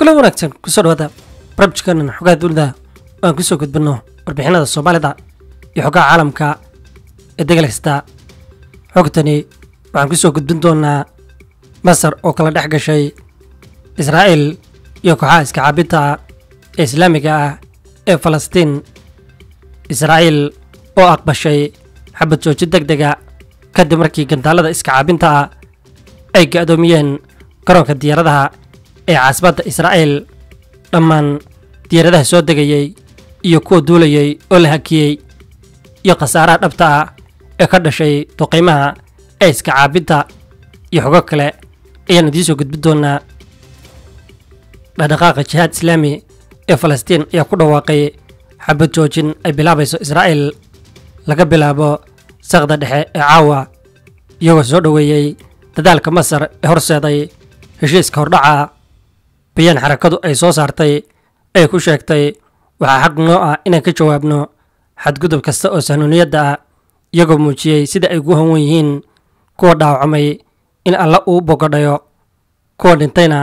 kulan wanaagsan kusoo dhawaada barabjikanan xogaha dunida oo aan kusoo gudbinno warbixinada soomaalida iyo xogaha caalamka ee degal kasta xogtani waxaan kusoo gudbin doonaa masar oo kala dhex gashay israa'iil iyo kooxaha iskacaabinta ee islaamiga ah ee falastiin israa'iil oo aqbashay xabad joojin deg dega kadib markii gantaalada iskacaabinta ah ay ga-doomiyeen garoonka diyaaradaha ee caasimadda israa'iil dhammaan diyaaradaha soo degayey iyo kuwa duulayey oo la hakiyey iyo khasaaraha dhabta ah ee ka dhashay duqaymaha ee iska caabinta iyo xogo kale ayaan idiin soo gudbin doonaa dhaqdhaqaaqa jihaad islaami ee falastiin ayaa ku dhawaaqay xabad joojin ay bilaabayso israa'iil laga bilaabo saqda dhexe ee caawa iyagoo soo dhoweeyey dadaalka masar ee horseeday heshiiska hordhaca bayaan xarakadu ay soo saartay ay ku sheegtay waxaa xaq noo ah inaan ka jawaabno xadgudub kasta oo sahnuuniyadda ah iyagoo muujiyey sida ay ugu hanwan yihiin kuwa dhaawacmay in alla uu bogodhayo kuwa dhintayna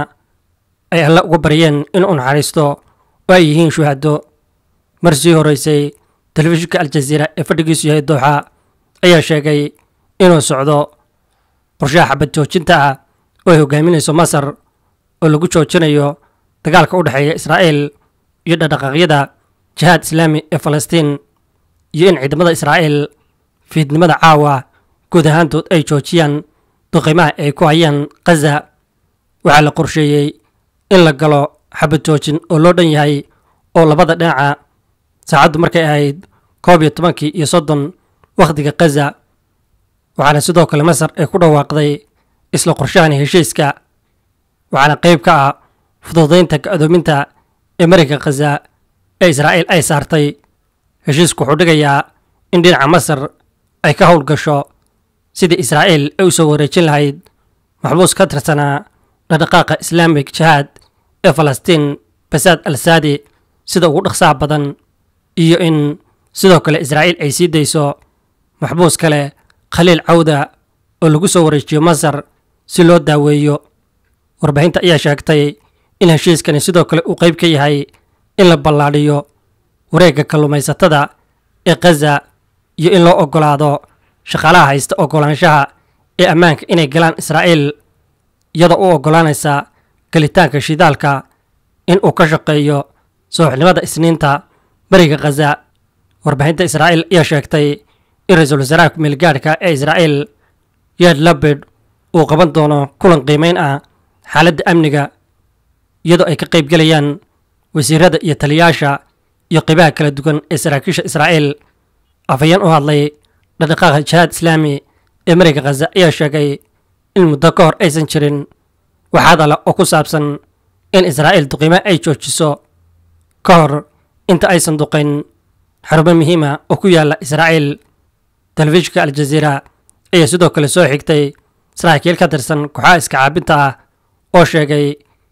ay alle uga baryeen inuu naxariisto oo ay yihiin shuhado mar sii horeysay telefishinka aljaziira ee fadhigiisu yahay dooxa ayaa sheegay inuu socdo qorshaha xabad joojinta ah oo ay hogaaminayso masar oo lagu joojinayo dagaalka u dhexeeya israa'iil iyo dhaqdhaqaaqyada jihaad islaami ee falastiin iyo in ciidamada israa'iil fiidnimada caawa guud ahaantood ay joojiyaan duqimaha ay ku hayaan khaza waxaa la qorsheeyey in la galo xabad joojin oo loo dhan yahay oo labada dhinaca saacaddu markay ahayd koob iyo tobankii iyo soddon wakhtiga khaza waxaana sidoo kale masar ay ku dhawaaqday isla qorshahani heshiiska waxaana qayb ka ah fududaynta ga-doominta ee marayka khaza ee israa'iil ay saartay heshiisku wuxuu dhigayaa in dhinaca masar ay ka howlgasho sidii israa'iil ay u soo wareejin lahayd maxbuus ka tirsanaa dhaqdhaqaaqa islaamig jihaad ee falastiin basaad al saadi sida ugu dhaqsaha badan iyo in sidoo kale israa'iil ay sii dayso maxbuus kale khaliil cawda oo lagu soo wareejiyo masar si loo daaweeyo warbaahinta ayaa sheegtay in heshiiskani sidoo kale uu qayb ka yahay in la ballaadhiyo wareegga kalluumaysatada ee khaza iyo in loo oggolaado shaqaalaha haysta oggolaanshaha ee ammaanka inay galaan israa'iil iyadoo u oggolaanaysa galitaanka shidaalka in uu ka shaqeeyo sooxnimada isniinta bariga khaza warbaahinta israa'iil ayaa sheegtay in ra-iisul wasaaraha kumeelgaadhka ee israa'iil yaad labid uu qaban doono kulan qiimeyn ah xaaladda amniga iyadoo ay ka qaybgelayaan wasiirada iyo taliyaasha iyo qaybaha kala duwan ee saraakiisha israa'iil afhayeen u hadlay dhaqdhaqaaqa jihaad islaami ee marayga khaza ayaa sheegay in muddo ka hor aysan jirin wax hadala oo ku saabsan in israa'iil duqiimo ay joojiso ka hor inta aysan duqayn xarumo muhiima oo ku yaalla israa'iil telefishinka aljaziira ayaa sidoo kale soo xigtay saraakiil ka tirsan kooxaha iska caabinta ah oo sheegay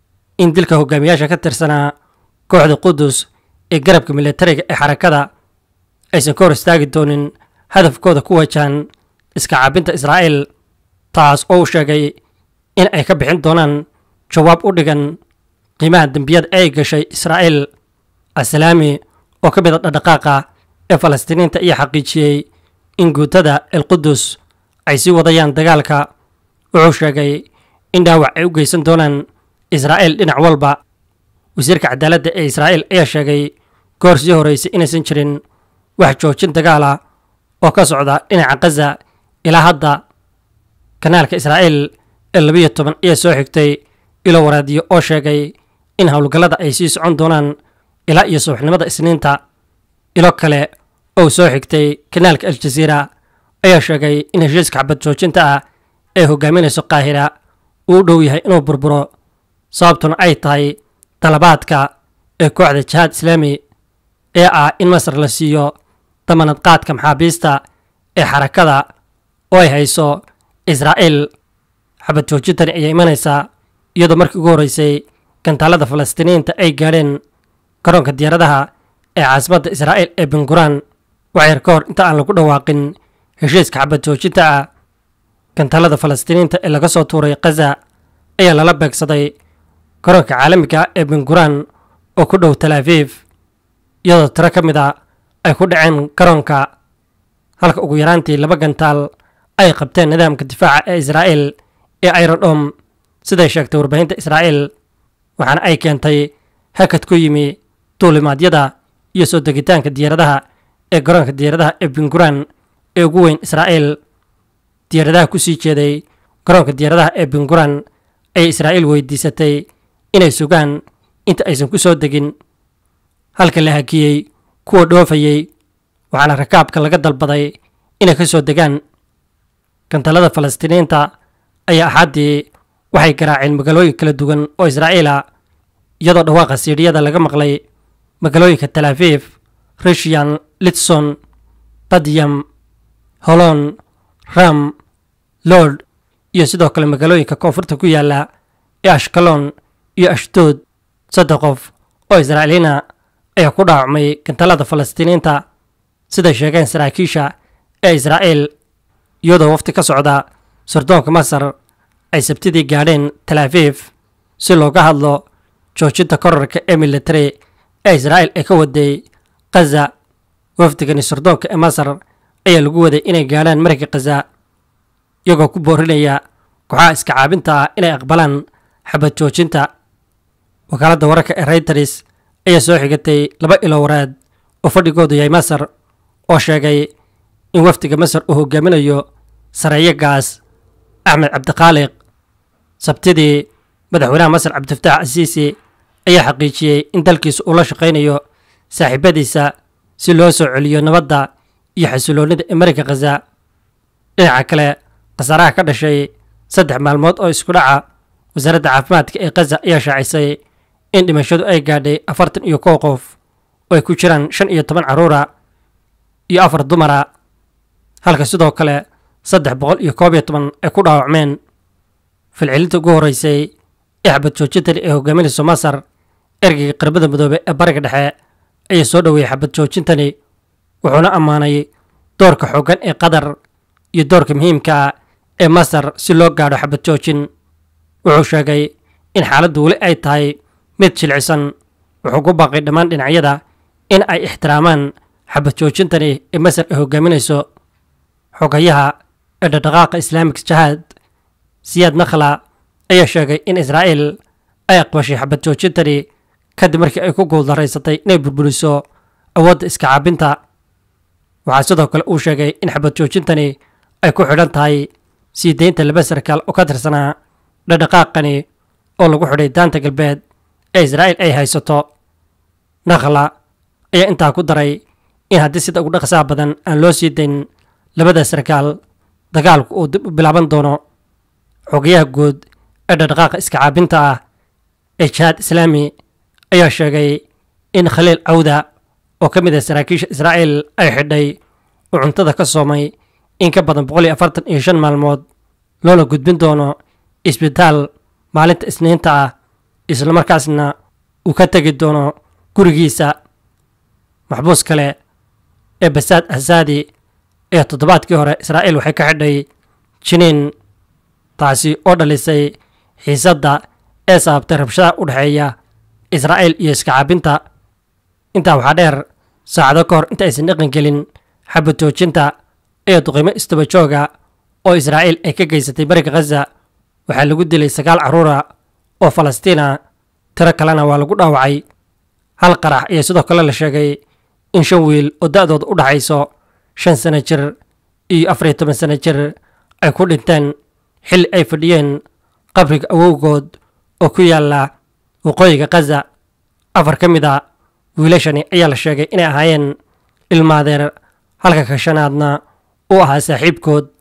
in dilka hogaamiyaasha ka tirsanaa kooxda qudus ee garabka militariga ee xarakada aysan ka hor istaagi doonin hadafkooda ku wajahan iska caabinta israa'iil taas oo uu sheegay in ay ka bixin doonaan jawaab u dhigan qiimaha dembiyada ay gashay israa'iil asalaami oo ka mida dhaqdhaqaaqa ee falastiiniinta ayaa xaqiijiyey in guutada el qudus ay sii wadayaan dagaalka wuxuu sheegay in dhaawac ay u geysan doonaan israa'iil dhinac walba wasiirka cadaaladda ee israa'iil ayaa sheegay goor sii horeysay inaysan jirin wax joojin dagaala oo ka socda dhinaca khaza ilaa hadda kanaalka israa'iil ee labiyo toban ayaa soo xigtay ilo waraadiyo oo sheegay in howlgallada ay sii socon doonaan ilaa iyo subaxnimada isniinta ilo kale oo soo xigtay kanaalka aljaziira ayaa sheegay in heshiiska xabad joojinta ah ee hogaaminayso qaahira uu u dhow yahay inuu burburo sababtuna ay tahay dalabaadka ee kooxda jihaad islaami ee ah in masar la siiyo damanad qaadka maxaabiista ee xarakada oo ay hayso israa'iil xabad joojintani ayaa imanaysaa iyadoo markii ugu horreysay gantaalada falastiiniyiinta ay gaadheen garoonka diyaaradaha ee caasimadda israa'iil ee benguraan waxyar ka hor inta aan lagu dhawaaqin heshiiska xabad joojinta ah gantaalada falastiiniyiinta ee laga soo tuuray khaza ayaa lala beegsaday garoonka caalamiga ee benguraan oo ku dhow tal aviif iyadoo tiro ka mid a ay ku dhaceen garoonka halka ugu yaraantii laba gantaal ay qabteen nidaamka difaaca ee israa'iil ee irodhom siday sheegtay warbaahinta israa'iil waxaana ay keentay hakad ku yimi duulimaadyada iyo soo degitaanka diyaaradaha ee garoonka diyaaradaha ee benguraan ee ugu weyn israa'iil diyaaradaha ku sii jeeday garoonka diyaaradaha ee benguraan ayay israa'iil weydiisatay inay sugaan inta aysan ku soo degin halka la hakiyey kuwa dhoofayey waxaana rakaabka laga dalbaday inay ka soo degaan gantalada falastiiniyiinta ayaa axaddii waxay garaaceen magaalooyin kala duwan oo israa'iila iyadoo dhawaaqa siidhiyada laga maqlay magaalooyinka tal aviif rishian litson badyam holon ram lord iyo sidoo kale magaalooyinka koonfurta ku yaala ee ashkalon iyo ashdood saddex qof oo israa'iiliina ayaa ku dhaawacmay gantalada falastiiniyiinta siday sheegeen saraakiisha ee israa'iil iyadoo wafti ka socda sardoonka masar ay sabtidii gaadheen tal aviif si looga hadlo joojinta korarka ee military ee israa'iil ay ka waday khaza wafdigani sardoonka ee masar ayaa lagu waday inay gaadhaan marayka khaza iyagoo ku boorinaya kooxaha iska caabinta ah inay aqbalaan xabad joojinta wakaaladda wararka ee reyters ayaa soo xigatay laba ilo waraad oo fadhigoodu yahay masar oo sheegay in wafdiga masar uu hogaaminayo sareeyo gaas axmed cabdiqaaliq sabtidii madaxweynaha masar cabdifataax asiisi ayaa xaqiijiyey in dalkiisa uu la shaqaynayo saaxiibadiisa si loo soo celiyo nabadda iyo xasiloonnida ee marayka khaza dhinaca kale khasaaraha ka dhashay saddex maalmood oo isku dhaca wasaaradda caafimaadka ee khaza ayaa shaacisay in dhimashadu ay gaadhay afartan iyo kow qof oo ay ku jiraan shan iyo toban carruura iyo afar dumara halka sidoo kale saddex boqol iyo koob iyo toban ay ku dhaawacmeen filcilinta ugu horreysay ee xabad joojintani ee hogaaminayso masar ergeyga qarbada midoobe ee bariga dhexe ayaa soo dhoweeyey xabad joojintani wuxuuna ammaanay doorka xooggan ee qatar iyo doorka muhiimka ah ee masar si loo gaadho xabad joojin wuxuu sheegay in xaaladdu weli ay tahay mid jilcisan wuxuu ku baaqay dhammaan dhinacyada in ay ixtiraamaan xabad joojintani ee masar ay hogaaminayso xogayaha ee dhaqdhaqaaqa islaamik jahaad siyaad nakhla ayaa sheegay in israa'iil ay aqbashay xabad joojintani kadib markii ay ku guuldaraysatay inay burburiso awoodda iska caabinta waxaa sidoo kale uu sheegay in xabad joojintani ay ku xidhan tahay sii deynta laba sarkaal oo ka tirsanaa dhaqdhaqaaqani oo lagu xidhay daanta galbeed ee israa'iil ay haysato nakhla ayaa intaa ku daray in haddii sida ugu dhaqsaha badan aan loo sii dayn labada sarkaal dagaalku uu dib u bilaaban doono xogayaha guud ee dhaqdhaqaaqa iska caabinta ah ee jihaad islaami ayaa sheegay in khaliil cawda oo ka mid ah saraakiisha israa'iil ay xidhay uu cuntada ka soomay in ka badan boqol iyo afartan iyo shan maalmood loona gudbin doono isbitaal maalinta isniinta ah islamarkaasna uu ka tegi doono gurigiisa maxbuus kale ee basaad ahsaadi ee toddobaadkii hore israa'iil waxay ka xidhay jiniin taasi oo dhalisay xiisadda ee sababtay rabshada u dhexeeya israa'iil iyo iska caabinta intaa waxaa dheer saacado ka hor inta aysan dhaqan gelin xabad joojinta ee duqimo istaba jooga oo israa'iil ay ka geysatay bariga khaza waxaa lagu dilay sagaal carruura oo falastiina tiro kalena waa lagu dhaawacay hal qarax ayaa sidoo kale la sheegay in shan wiil oo da'dooda u dhaxayso shan sano jir iyo afar iyo toban sano jir ay ku dhinteen xilli ay fadhiyeen qabriga awowgood oo ku yaala waqooyiga khaza afar ka mid a wiilashani ayaa la sheegay inay ahaayeen ilmaadeer halka ka shanaadna uu ahaa saaxiibkood